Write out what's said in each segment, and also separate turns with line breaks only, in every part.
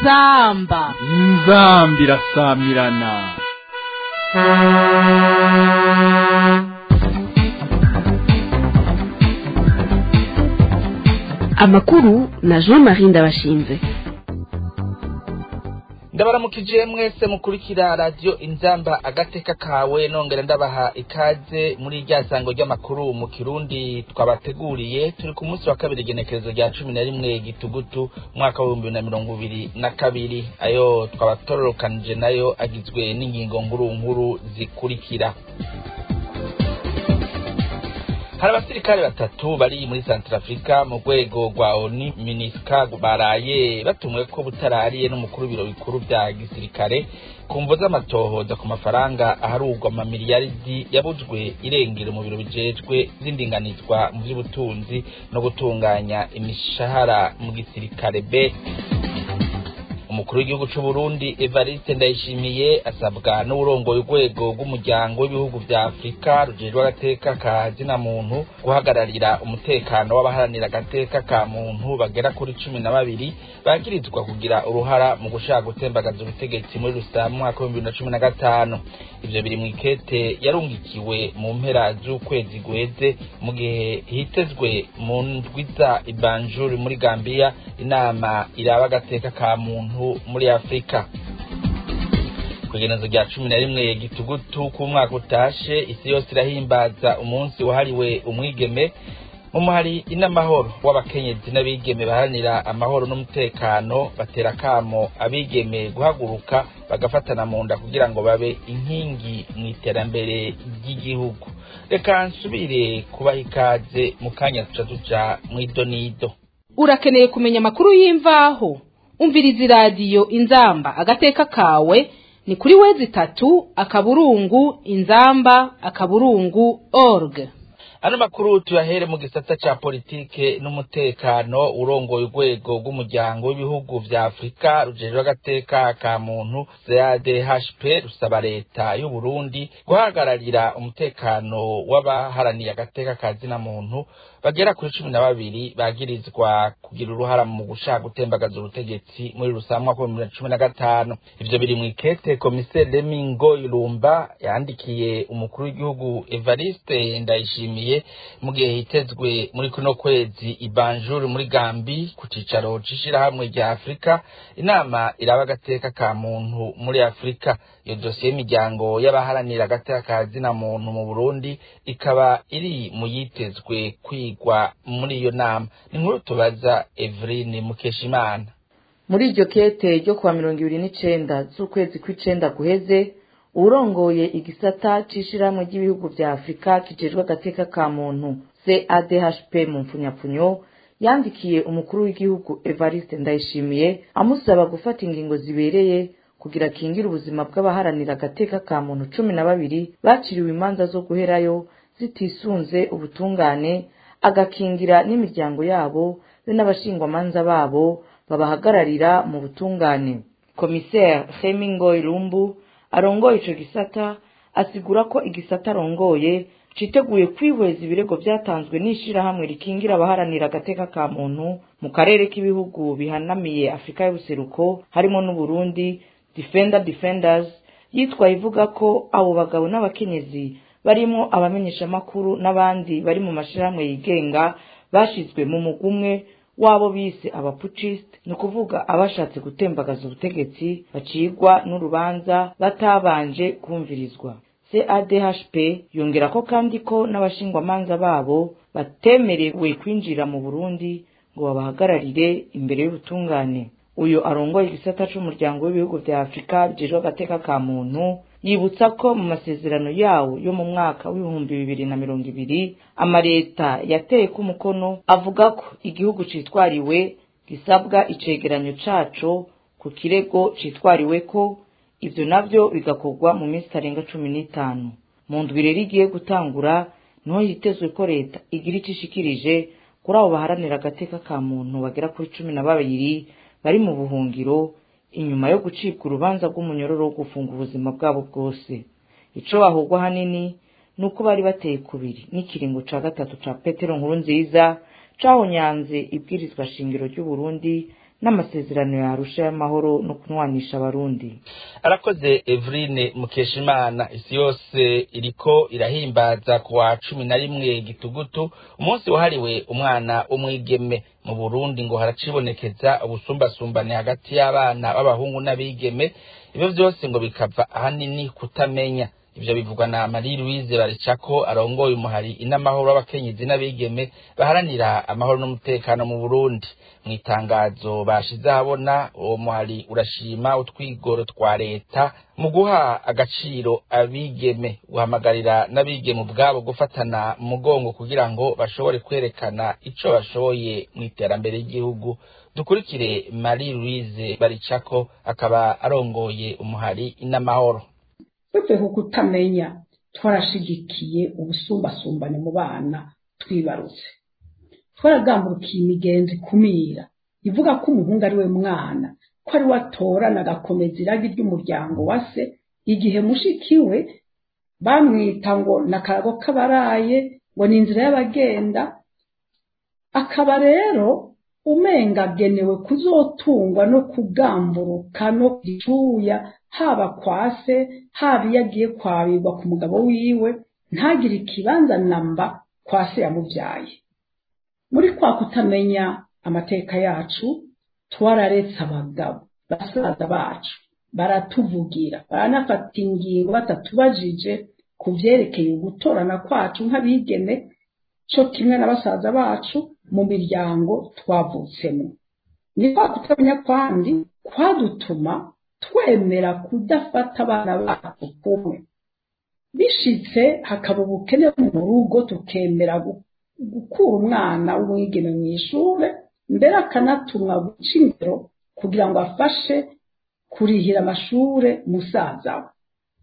inzamba
inzambi irasamirana
amakuru na jean marie ndabashinze
ndabaramukije mwese mukurikira radiyo inzamba agateka kawe nongera ndabaha ikaze muri rya sango ry'amakuru mu kirundi twabateguriye turi ku munsi wa kabiri igenekerezo rya cumi na rimwe gitugutu umwaka w'ibihumbi bibiri na mirongo ibiri na kabiri ayo twabatororokanije nayo agizwe n'ingingo nkuru nkuru zikurikira hari abasirikare batatu bari muri Centrafrica mu rwego rwa ONU MINUSCA baraye batumwe ko butarariye n'umukuru w'ibiro bikuru bya gisirikare ku mvo z'amatohoza ku mafaranga aharugwa amamiliyaridi yabujwe irengero mu biro bijejwe z'indinganizwa mu by'ubutunzi no gutunganya imishahara mu gisirikare B umukuru w'igihugu c'u Burundi Evariste Ndayishimiye asabwa n'uburongoye urwego rw'umuryango w'ibihugu vya Afrika rujejwe agateka ka zina muntu guhagararira umutekano w'abaharanira agateka ka muntu bagera kuri cumi na babiri bagirizwa kugira uruhara mu gushaka gutembagaza ubutegetsi muri rusamu mwaka w'ibihumbi bibiri na cumi na gatanu ivyo biri mw'ikete yarungikiwe mu mpera z'ukwezi guheze mu gihe hitezwe mu ndwiza ibanjuri muri Gambia inama iraba agateka ka muntu muri afurika kwigenezo rya cumi na rimwe gitugutu k'umwaka utashe isi yose irahimbaza umunsi wahariwe umwigeme umuhari inamahoro w'abakenyezi n'abigeme baharanira amahoro n'umutekano batera akamo abigeme guhaguruka bagafatana mu nda kugira ngo babe inkingi mu iterambere ry'igihugu reka nsubire kubaha ikaze mu kanya tuca tuja mu idonido
urakeneye kumenya amakuru y'imvaho umviriza iradiyo inzamba agateka kawe ni kuri wezi itatu akaburungu inzamba akaburungu org
ano makuru tuyahere mu gisata ca politike n'umutekano urongoye urwego rw'umuryango w'ibihugu vya afurika rujejwe agateka ka muntu zadhp rusaba leta y'uburundi guhagararira umutekano w'abaharaniye agateka ka zina muntu bagera kuri cumi na babiri bagirizwa kugira uruhara mu gushaka gutembagaza ubutegetsi muri rusanzwe mwaka w'ibihumbi bibiri na cumi na gatanu ivyo biri mw'ikete komiseri lemingo irumba yandikiye umukuru w'igihugu evariste ndayishimiye mu gihe hitezwe muri kuno kwezi ibanjuri muri gambi ku cicaro c'ishirahamwe rya afurika inama iraba agateka ka muntu muri afurika iyo dosiye y'imiryango y'abaharanira agateka ka zina muntu mu burundi ikaba iri mu yitezwe kwigwa muri iyo nama ni nkuru tubaza eveline mukeshimana
muri iryo kete ryo kuwa mirongo ibiri n'icenda z'ukwezi kw'icenda guheze uwurongoye igisata c'ishirahamwe ry'ibihugu vya afurika kijejwe agateka ka muntu cadhp mu mpfunyapfunyo yandikiye umukuru w'igihugu evariste ndayishimiye amusaba gufata ingingo zibereye kugira akingire ubuzima bw'abaharanira agateka ka muntu cumi na babiri baciriwe imanza zo guherayo zitisunze ubutungane agakingira n'imiryango yabo be n'abashingwamanza babo babahagararira mu butungane komiseri hemingo irumbu arongoye ico gisata asigura ko igisata arongoye citeguye kwihweza ibirego vyatanzwe n'ishirahamwe rikingira abaharanira agateka ka muntu mu karere k'ibihugu bihanamiye afurika y'ubuseruko harimo n'uburundi defender defenders yitwaye ivuga ko abo bagabo n'abakenyezi barimo abamenyeshamakuru n'abandi bari mu mashirahamwe yigenga bashizwe mu mugwi umwe wabo bise abapucisite ni ukuvuga abashatse gutembagaza ubutegetsi bacigwa n'urubanza batabanje kumvirizwa cadhp yongera ko kandi ko n'abashingwamanza babo batemerewe kwinjira mu burundi ngo babahagararire imbere y'ubutungane uyu arongoye igisata c'umuryango w'ibihugu vya afurika bijejwe agateka ka muntu yibutsa ko mu masezerano yawo yo mu mwaka w'ibihumbi bibiri na mirongo ibiri amaleta yateye ko umukono avuga ko igihugu citwariwe gisabwa icegeranyo caco ku kirego citwariwe ko ivyo navyo bigakorwa mu minsi itarenga cumi n'itanu mu ndwi rero igiye gutangura niho hitezwe ko leta igira ico ishikirije kuri abo baharanira agateka ka muntu bagera kuri cumi na babiri bari mu buhungiro inyuma yo gucibwa urubanza rw'umunyororo wo gufunga ubuzima bwabo bwose ico bahugwa hanini ni uko bari bateye kubiri n'ikiringo ca gatatu ca petero nkuru nziza cahonyanze ibwirizwa shingiro ry'uburundi n'amasezerano yarusha y'amahoro no kunwanisha abarundi
arakoze Evrine Mukeshimana isi yose iriko irahimbaza ku wa cumi na rimwe gitugutu umunsi wahariwe umwana w'umwigeme mu Burundi ngo haracibonekeza ubusumbasumbane hagati y'abana b'abahungu n'abigeme ibyo byose ngo bikava ahanini kutamenya ivyo bivugwa na Marie Louise Baricako arongoye umuhari inamahoro w'abakenyezi n'abigeme baharanira amahoro n'umutekano mu Burundi mu itangazo bashize ahabona uwo muhari urashima utwigoro twa leta mu guha agaciro abigeme guhamagarira n'abigeme ubwabo gufatana mu mugongo kugira ngo bashobore kwerekana ico bashoboye mu iterambere ry'igihugu dukurikire Marie Louise Baricako akaba arongoye umuhari inamahoro
uretse ku kutamenya twarashigikiye ubusumbasumbane mu bana twibarutse twaragamburukiye imigenzi kumira ivuga ko umuhungu ari we mwana ko ari we atorana agakomeza iragi ry'umuryango wa se igihe mushiki we bamwita ngo ni akarago k'abaraye ngo ni inzira y'abagenda akaba rero umenga agenewe kuzotungwa no kugamburuka no kucuya haba kwa se haba iyo agiye kwabirwa ku mugabo wiwe ntagire ikibanza namba kwa se yamubyaye muri kwa kutamenya amateka yacu twararetse abagabo basaza bacu baratuvugira baranafata ingingo batatubajije ku byerekeye gutorana kwacu nk'abigeme cyo kimwe na basaza bacu mu miryango twavutsemo ni kwa kutamenya kwandi kwadutuma twemera kudafata abana bacu kumwe bishitse hakaba ubukene mu rugo tukemera gukura umwana w'umwigeme mu ishure mbere akanatumwa guca ingero kugira ngo afashe kurihira amashure musaza we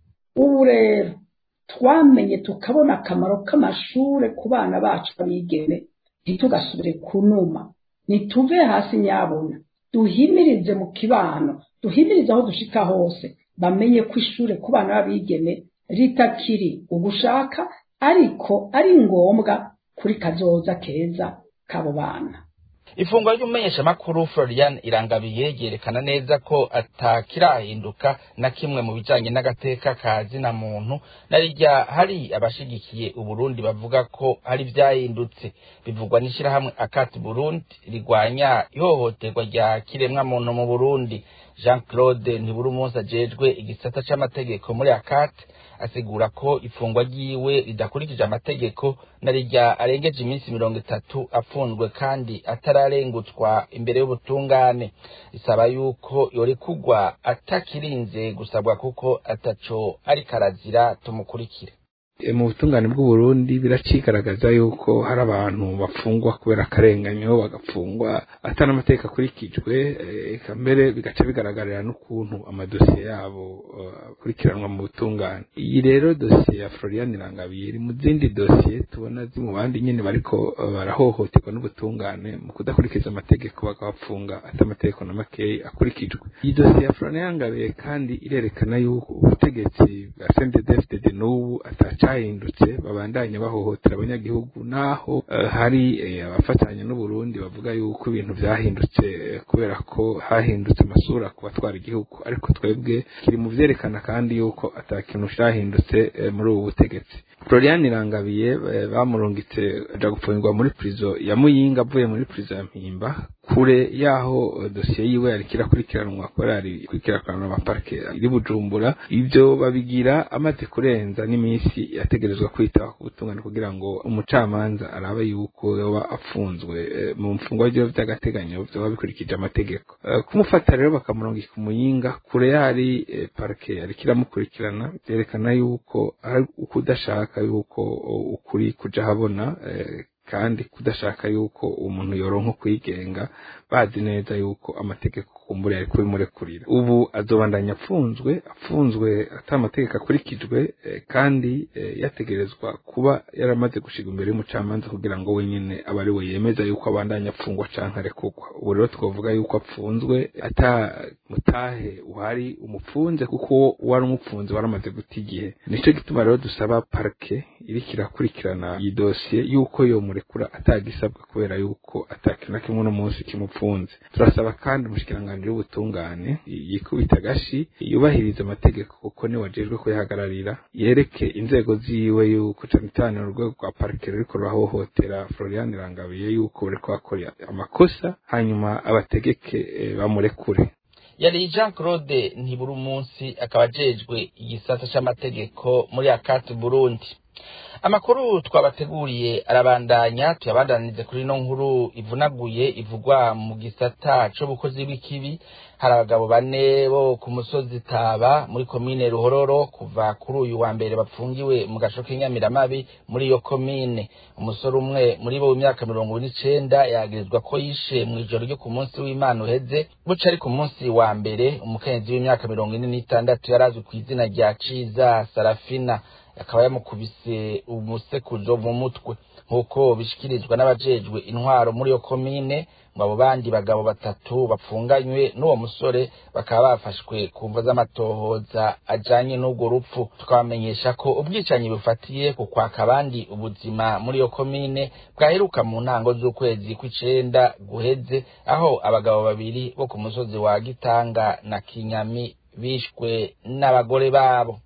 ubu rero twamenye tukabona akamaro k'amashure ku bana bacu abigeme ntitugasubire kunuma nituve hasi nyabona duhimirize mu kibano duhimirize aho dushika hose bamenye ko ishure ku bana b'abigeme ritakiri ugushaka ariko ari ngombwa kuri kazoza keza k'abo bana
ifungwa ry'umumenyeshamakuru Florian Irangabiye ryerekana neza ko atakirahinduka na kimwe mu bijanye n'agateka ka zina muntu narirya hari abashigikiye uburundi bavuga ko hari vyahindutse bivugwa n'ishirahamwe akati burundi rigwanya ihohoterwa rya kiremwa muntu mu burundi jean claude ntiburi umunsi ajejwe igisata c'amategeko muri akati asigura ko ifungwa ryiwe ridakurikije amategeko na rirya arengeje iminsi mirongo itatu apfunzwe kandi atararengutswa imbere y'ubutungane risaba yuko yorekugwa atakirinze gusabwa kuko ataco ariko arazira tumukurikire
mu butungane bw'uburundi biracigaragaza yuko hari abantu bafungwa kubera akarenganyo bagafungwa atari amategeko akurikijwe eka mbere bigaca bigaragarira n'ukuntu amadosiye yabo akurikiranwa mu butungane iyi rero dosiye ya florian irangabiye iri mu zindi dosiye tubona ziri mu bandi nyine bariko barahohoterwa n'ubutungane mu kudakurikiza amategeko bakabafunga ati amategeko na makeyi akurikijwe iyi dosiye ya florian irangabiye kandi irerekana yuko ubutegetsi bwa sendedefded n'ubu ataca cyahindutse babandanya bahohotera abanyagihugu naho hari abafatanya n'uburundi bavuga yuko ibintu byahindutse kubera ko hahindutse amasura ku batwara igihugu ariko twebwe kiri mu byerekana kandi yuko atakintu cyahindutse muri ubu butegetsi florian irangabiye bamurungitse aja gupfungirwa muri prizo ya muyinga avuye muri prizo ya mpimba kure yaho dosiye yiwe yariko irakurikiranwa kubera yari kurikirana amaparike iri bujumbura ivyo babigira amaze kurenza n'iminsi yategerezwa kwitaba ku butungane kugira ngo umucamanza arabe yuko yoba afunzwe mu mfungwa ryo vy'agateganyo vyoba bikurikije amategeko kumufata rero bakamurungika umuyinga kure yari parike yariko iramukurikirana vyerekana yuko ari ukudashaka yuko ukuri kuja habona kandi kudashaka yuko umuntu yoronka kwigenga bazi neza yuko amategeko kumbura yari kubimurekurira ubu azobandanya apfunzwe apfunzwe atamategeko akurikijwe eh, kandi eh, yategerezwa kuba yaramaze gushiga imbere y'umucamanza kugira ngo wenyine abe ari we yemeza yuko abandanya apfungwa canke arekurwa ubu rero twavuga yuko apfunzwe ata mutahe uhari umupfunze kuko wari umupfunze waramaze guta igihe nico gituma rero dusaba parke iriko irakurikirana iyi dosiye yuko yomurekura atagisabwa kubera yuko atakintu na kimwe uno munsi kimupfunze turasaba kandi umushikiranganji w'ubutungane yikubita agashi yubahiriza amategeko kuko niwe ajejwe kuyahagararira yereke inzego ziwe yuko cane cane urwego rwa parke ruriko rurahohotera Florian Rangabiye yuko bariko bakora amakosa hanyuma abategeke eh, bamurekure
yari jean claude ntibura umunsi akaba ajejwe igisata c'amategeko muri akati burundi amakuru twabateguriye arabandanya tuyabandanize kuri ino nkuru ivunaguye ivugwa mu gisata c'ubukozi bw'ikibi hari abagabo bane bo ku musozi taba muri komine ruhororo kuva kuri uyu wa mbere bapfungiwe mu gasho k'inyamiramabi muri iyo komine umusore umwe muri bo w'imyaka mirongo ine n'icenda yagirizwa ko yishe mu ijoro ryo ku munsi w'imana uheze buca ari ku munsi wa mbere umukenyezi w'imyaka mirongo ine n'itandatu yari azwi ku izina rya ciza sarafina akaba yamukubise umusekuzo mu mutwe nk'uko bishikirizwa n'abajejwe intwaro muri iyo komine ngo abo bandi bagabo batatu bapfunganywe n'uwo musore bakaba bafashwe ku mvo z'amatohoza ajanye n'urwo rupfu tukabamenyesha ko ubwicanyi bufatiye ku kwaka abandi ubuzima muri iyo komine bwaheruka mu ntango z'ukwezi kw'icenda guheze aho abagabo babiri bo ku musozi wa gitanga na kinyami bishwe n'abagore babo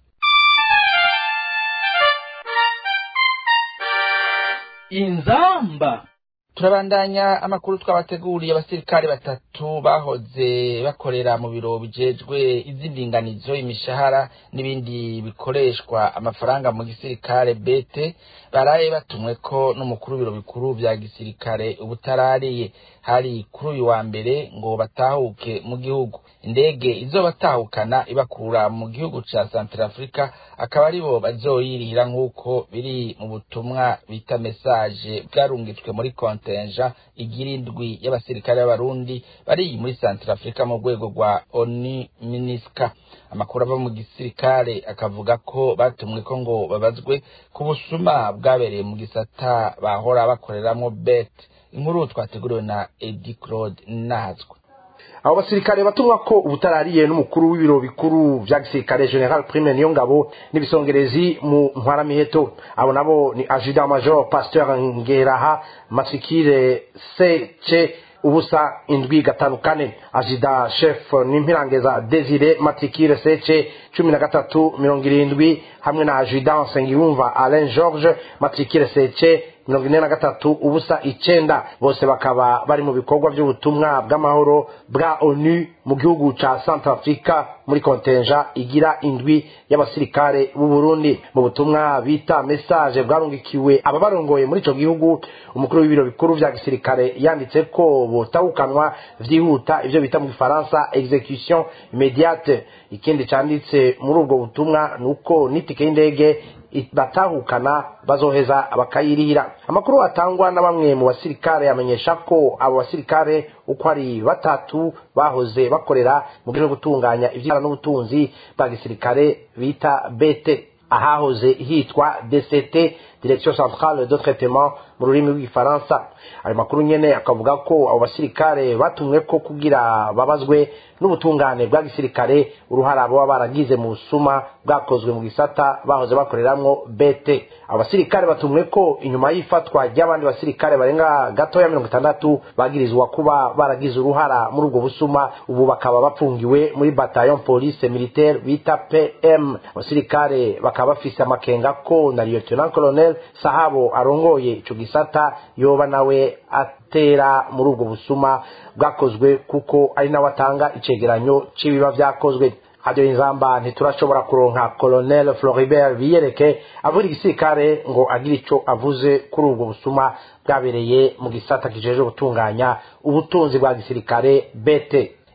inzamba
turabandanya amakuru twabateguriye abasirikare batatu bahoze bakorera mu biro bijejwe iz'indinganizo imishahara n'ibindi bikoreshwa amafaranga mu gisirikare bete baraye batumwe ko n'umukuru w'ibiro bikuru vya gisirikare ubutarariye hari kuri uyu wa mbere ngo batahuke mu gihugu indege izobatahukana ibakura mu gihugu ca Centrafrica akaba aribo bazoyirihira nk'uko biri mu butumwa bita message bwarungitswe muri kontenja igira indwi y'abasirikare b'abarundi bari muri Centrafrica mu rwego rwa ONU MINUSCA amakuru ava mu gisirikare akavuga ko batumwe ko ngo babazwe ku busuma bwabereye mu gisata bahora bakoreramwo bet inkuru twateguriwe na Eddie Claude Nazwa
abo basirikare batumwa ko ubutarariye n'umukuru w'ibiro bikuru vya gisirikare general prime niyo ngabo n'ibisongerezi mu ntwaramiheto abo nabo ni adjudant major pasteur ngeraha matrikire sece ubusa indwi gatanu kane ajida chef n'impirangeza desire matrikire sece cumi na gatatu mirongo irindwi hamwe na ajudant nsengiyumva alain george matrikire sece mirongo ine na gatatu ubusa icenda bose bakaba bari mu bikorwa by'ubutumwa bw'amahoro bwa onu mu gihugu ca centrafrica muri kontenja igira indwi y'abasirikare b'u burundi mu butumwa bita message bwarungikiwe ababarongoye muri ico gihugu umukuru w'ibiro bikuru vya gisirikare yanditse ko botahukanwa vyihuta ivyo bita mu gifaransa execution immédiate ikindi canditse muri ubwo butumwa nuko n'itike y'indege batahukana bazoheza bakayirihira amakuru atangwa na bamwe mu basirikare amenyesha ko abo basirikare uko ari batatu bahoze bakorera mu byo gutunganya ivyara n'ubutunzi bwa gisirikare bita bete ahahoze hitwa dct direction centrale de traitement mu rurimi rw'igifaransa ayo makuru nyene akavuga ko abo basirikare batumwe ko kugira babazwe n'ubutungane bwa gisirikare uruhara baba baragize mu busuma bwakozwe mu gisata bahoze bakoreramwo bete abo basirikare batumwe ko inyuma y'ifatwa ry'abandi basirikare barenga gatoya mirongo itandatu bagirizwa kuba baragize uruhara muri ubwo busuma ubu bakaba bapfungiwe muri bataillon police militaire bita pm abasirikare bakaba bafise amakenga ko na lieutenant colonel sahabo arongoye ico gisata yoba nawe atera muri ubwo busuma bwakozwe kuko ari nawe atanga icegeranyo c'ibiba vyakozwe hadiyo inzamba ntiturashobora kuronka colonel floribert biyereke avuga igisirikare ngo agire ico avuze kuri ubwo busuma bwabereye mu gisata kijejwe gutunganya ubutunzi bwa gisirikare bete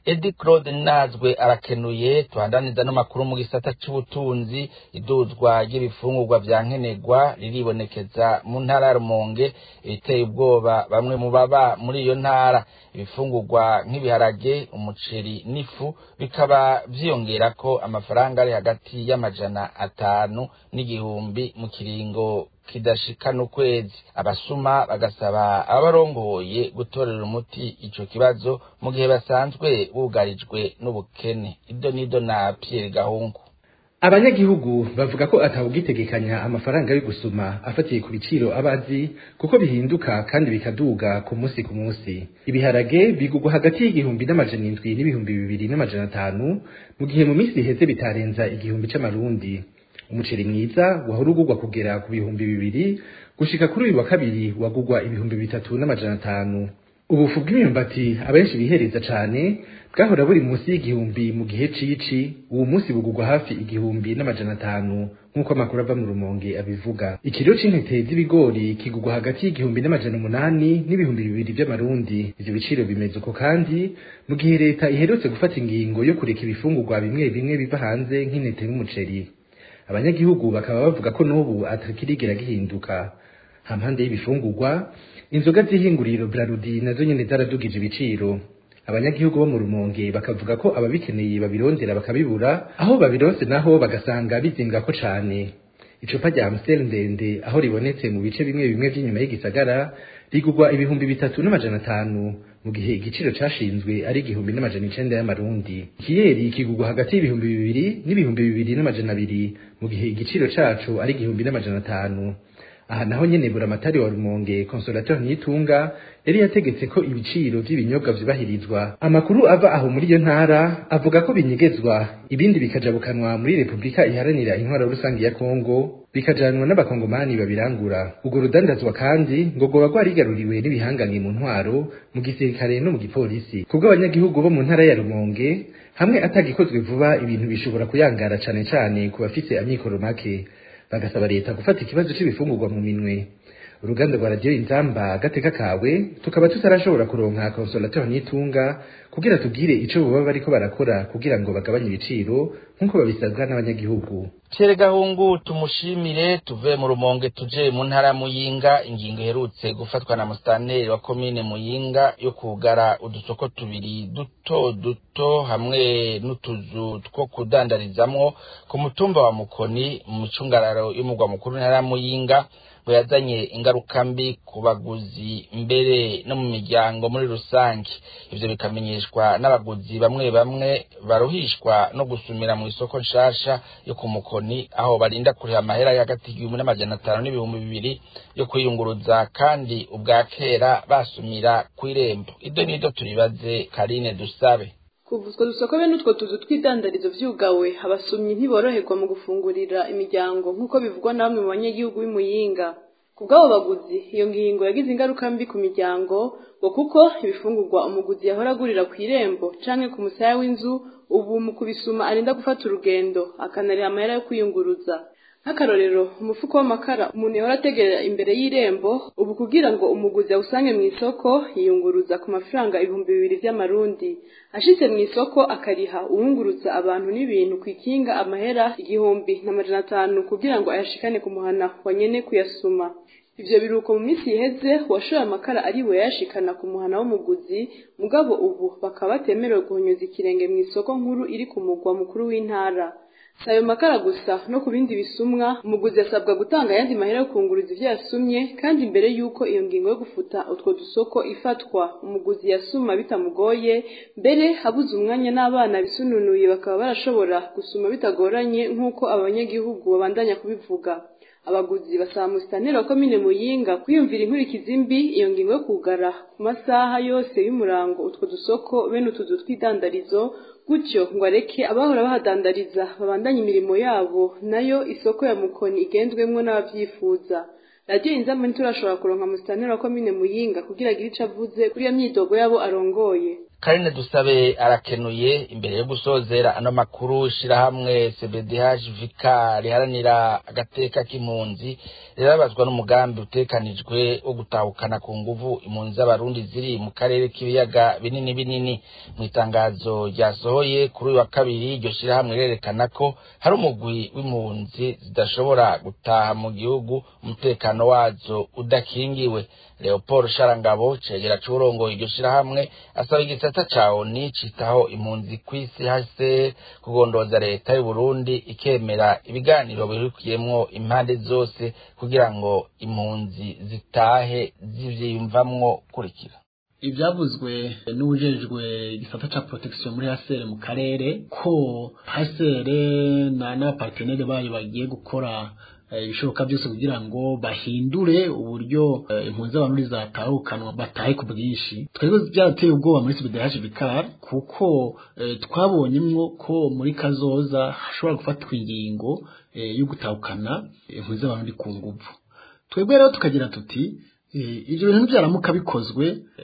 edi claude nazwe arakenuye tuhandaniza n'amakuru mu gisata c'ubutunzi iduzwa ry'ibifungurwa vya nkenerwa riribonekeza mu ntara ya rumonge ibiteye ubwoba bamwe mu baba muri iyo ntara ibifungurwa nk'ibiharage umuceri n'ifu bikaba vyiyongerako amafaranga ari hagati y'amajana atanu n'igihumbi mu kiringo kidashika n'ukwezi abasuma bagasaba abarongoye gutorera umuti ico kibazo mu gihe basanzwe bugarijwe n'ubukene ido nido na Pierre Gahungu
abanyagihugu bavuga ko atawugitegekanya amafaranga yo gusuma afatiye ku biciro abazi kuko bihinduka kandi bikaduga ku munsi ku munsi ibiharage bigugwa hagati y'igihumbi n'amajana indwi n'ibihumbi bibiri n'amajana atanu mu gihe mu minsi iheze bitarenza igihumbi c'amarundi umuceri mwiza wahora ugugwa kugera ku bihumbi bibiri gushika kuri uyu wa kabiri wagugwa ibihumbi bitatu n'amajana atanu ubufu bw'imyumbati abenshi bihereza cane bwahora buri munsi y'igihumbi mu gihe cici uwo munsi bugugwa hafi igihumbi n'amajana atanu nk'uko amakuru ava mu rumonge abivuga ikiro c'intete z'ibigori kigugwa hagati y'igihumbi n'amajana umunani n'ibihumbi bibiri vy'amarundi ivyo biciro bimeze uko kandi mu gihe leta iherutse gufata ingingo yo kureka ibifungurwa bimwe bimwe biva hanze nk'intete n'umuceri abanyagihugu bakaba bavuga ko n'ubu atakirigera gihinduka hampande y'ibifungurwa inzoga z'ihinguriro brarudi nazo nyene zaradugije ibiciro abanyagihugu bo mu rumonge bakavuga ko ababikeneye babirondera bakabibura aho babironse naho bagasanga bizingako cane icupa rya amstel ndende aho ribonetse mu bice bimwe bimwe vy'inyuma y'igisagara rigugwa ibihumbi bitatu n'amajana atanu mu gihe igiciro cashinzwe ari igihumbi n'amajana icenda y'amarundi ikiyeri kigugwa hagati y'ibihumbi bibiri n'ibihumbi bibiri n'amajana abiri mu gihe igiciro caco ari igihumbi n'amajana atanu aha naho nyene buramatari wa rumonge consolateur nitunga yari yategetse ko ibiciro vy'ibinyobwa vyubahirizwa amakuru ava aho muri iyo ntara avuga ko binyegezwa ibindi bikajabukanwa muri repubulika iharanira intwaro rusange ya kongo bikajanwa n'abakongomani babirangura urwo rudandazwa kandi ngo rwoba rwarigaruriwe n'ibihanganye mu ntwaro mu gisirikare no mu gipolisi kubwo abanyagihugu bo mu ntara ya rumonge hamwe atagikozwe vuba ibintu bishobora kuyangara cane cane ku bafise amikoro make bagasaba leta gufata ikibazo c'ibifungurwa mu minwe uruganda rwa radiyo inzamba agateka kawe tukaba tutarashobora kuronka consolateur nitunga kugira tubwire ico boba bariko barakora kugira ngo bagabanye ibiciro nk'uko babisabwa n'abanyagihugu
Chere Gahungu tumushimire tuve mu rumonge tuje mu ntara Muyinga ingingo iherutse gufatwa na mustaneri wa komine Muyinga yo kugara udusoko tubiri duto duto hamwe n'utuzu two kudandarizamwo ku mutumba wa Mukoni mu micungararo y'umugwa mukuru ntara Muyinga ngo yazanye ingaruka mbi ku baguzi mbere no mu miryango muri rusange ivyo bikamenyeshwa n'abaguzi bamwe bamwe baruhishwa no gusumira mu isoko nshasha yo ku mukoni aho barinda kuriha amahera y'agati igihumbi n'amajana atanu n'ibihumbi bibiri yo kwiyunguruza kandi ubwa kera basumira kw'irembo ido nido turibaze karine dusabe
kuva utwo dusoko bene utwo tuzu tw'idandarizo vyugawe abasumyi ntiboroherwa mu gufungurira imiryango nk'uko bivugwa na bamwe mu banyagihugu b'imuyinga ku bw'abo baguzi iyo ngingo yagize ingaruka mbi ku miryango ngo kuko ibifungurwa umuguzi yahora agurira ku irembo canke ku musaya w'inzu ubu mu kubisuma arinda gufata urugendo akanariha amahera yo kwiyunguruza nk'akarorero umufuko w'amakara umuntu yahora ategerera imbere y'irembo ubu kugira ngo umuguzi awusange mu isoko yiyunguruza ku mafaranga ibihumbi bibiri vy'amarundi ashitse mu isoko akariha uwunguruza abantu n'ibintu ku ikinga amahera igihumbi n'amajana atanu kugira ngo ayashikane ku muhana wa nyene kuyasuma ivyo biruko mu minsi iheze uwashoye amakara ari we yashikana ku muhana w'umuguzi mugabo ubu bakaba batemerewe guhonyoza ikirenge mu isoko nkuru iri ku mugwa mukuru w'intara si ayo makara gusa no ku bindi bisumwa umuguzi asabwa gutanga ayandi mahera yo kunguruza ivyo yasumye kandi mbere y'uko iyo ngingo yo gufuta utwo dusoko ifatwa umuguzi yasuma bitamugoye mbere habuze umwanya n'abana bisununuye bakaba barashobora gusuma bitagoranye nk'uko abanyagihugu babandanya kubivuga abaguzi basaba musitaneri wa komine muyinga kwiyumvira inkurikizi mbi iyo ngingo yo kugara ku masaha yose y'umurango utwo dusoko bene utuzu tw'idandarizo gutyo ngo areke abahora bahadandariza babandanye imirimo yabo nayo isoko ya mukoni igendwemwo n'abavyifuza radiyo inzamba ntiturashobora kuronka musitaneri wa komine muyinga kugira agire ico avuze kuri iyo myidogo yabo arongoye
karine dusabe arakenuye imbere yo gusozera ano makuru ishirahamwe cbdh vika riharanira agateka k'impunzi rirabazwa n'umugambi utekanijwe wo gutahukana ku nguvu impunzi z'abarundi ziri mu karere k'ibiyaga binini binini mu itangazo ryasohoye kuri uyu wa kabiri iryo shirahamwe rirerekana ko hari umugwi w'impunzi zidashobora gutaha mu gihugu umutekano wazo udakingiwe leopold sharangabo cegera c'uburongoye iryo shirahamwe asaba igisata ca oni citaho impunzi kw'isi hase kugondoza leta y'uburundi ikemera ibiganiro birukiyemwo impande zose kugira ngo impunzi zitahe zivyiyumvamwo kurikira
ibyavuzwe n'ubujejwe igisata ca protection muri hasere mu karere ko hasere na n'abapartenere bayo bagiye gukora ibishoboka byose kugira ngo bahindure uburyo impunzi z'abantu zatahukanwa batahe ku bwinshi twebwe byarateye ubwoba muri CBDH Vicar kuko twabonyemwo ko muri kazoza hashobora gufatwa ingingo yo gutahukana impunzi z'abantu ku nguvu twebwe rero tukagira tuti ibyo bintu byaramuka bikozwe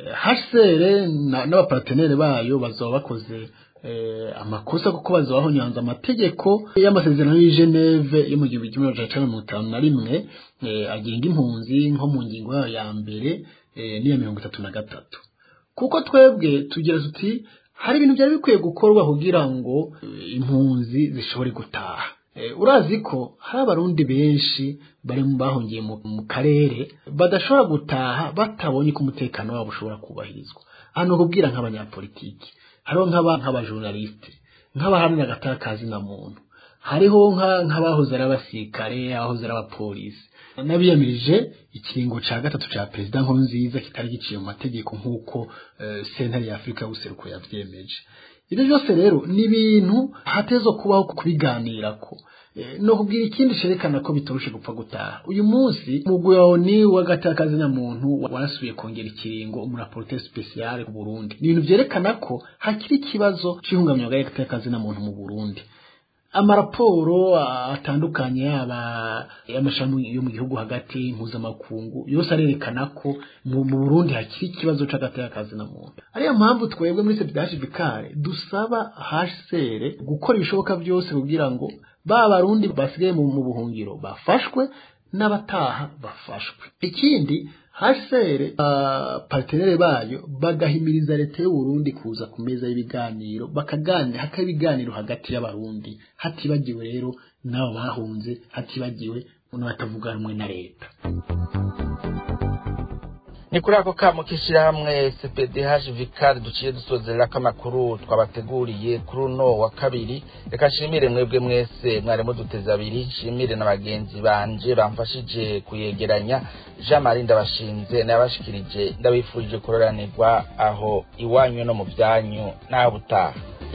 HCR n'abapartenere bayo bazaba bakoze amakosa kuko bazabaho nyanza amategeko y'amasezerano y'i Geneve yo mu gihumbi kimwe magana cyenda mirongo itanu na rimwe agenga impunzi nko mu ngingo yayo ya mbere n'iya mirongo itatu na gatatu kuko twebwe tugira tuti hari ibintu byari bikwiye gukorwa kugira ngo impunzi zishobore gutaha urazi ko hari abarundi benshi bari mu bahungiye mu karere badashobora gutaha batabonye ko umutekano wabo ushobora kubahirizwa hano kubwira nk'abanyapolitiki hariho nk'abajournaliste nk'abahamya agatakazi na muntu hariho nk'abahoze ari abasirikare abahoze ari abapolisi n'abiyamirije ikiringo ca gatatu ca perezida nkurunziza kitari giciye mu mategeko nk'uko sentare ya afurika y'ubuseruko yavyemeje ibyo byose rero ni ibintu hatezo kubaho kubiganirako no kubwira ikindi cerekana ko bitoroshe gupfa gutaha uyu munsi umugwi wawe ni w'agatakazi na muntu warasubiye kongera ikiringo umuraporte speciale ku Burundi ni ibintu vyerekana ko hakiri ikibazo c'ihungabanya ry'agatakazi na muntu mu Burundi amaraporo atandukanye aba amashami yo mu gihugu hagati mpuzamakungu yose arerekana ko mu Burundi hakiri ikibazo c'agatakazi na muntu ariyo mpamvu twebwe muri CPDH Bikare dusaba HCR gukora ibishoboka byose kugira ngo ba barundi basigaye mu buhungiro bafashwe n'abataha bafashwe ikindi HCR uh, partenere bayo bagahimiriza leta y'u Burundi kuza ku meza y'ibiganiro bakaganira hakaba ibiganiro hagati y'abarundi hatibagiwe rero nabo bahunze hatibagiwe n'abatavuga rumwe na leta
ni kuri ako kamo k'ishyirahamwe cpdh vikari duciye dusozerera ko amakuru twabateguriye kuri uno wa kabiri reka nshimire mwebwe mwese mwarimu duteze abiri nshimire na bagenzi banje bamfashije kuyegeranya jean marie ndabashinze nayabashikirije ndabifurije kuroranirwa aho iwanyu no mu byanyu nawe utaha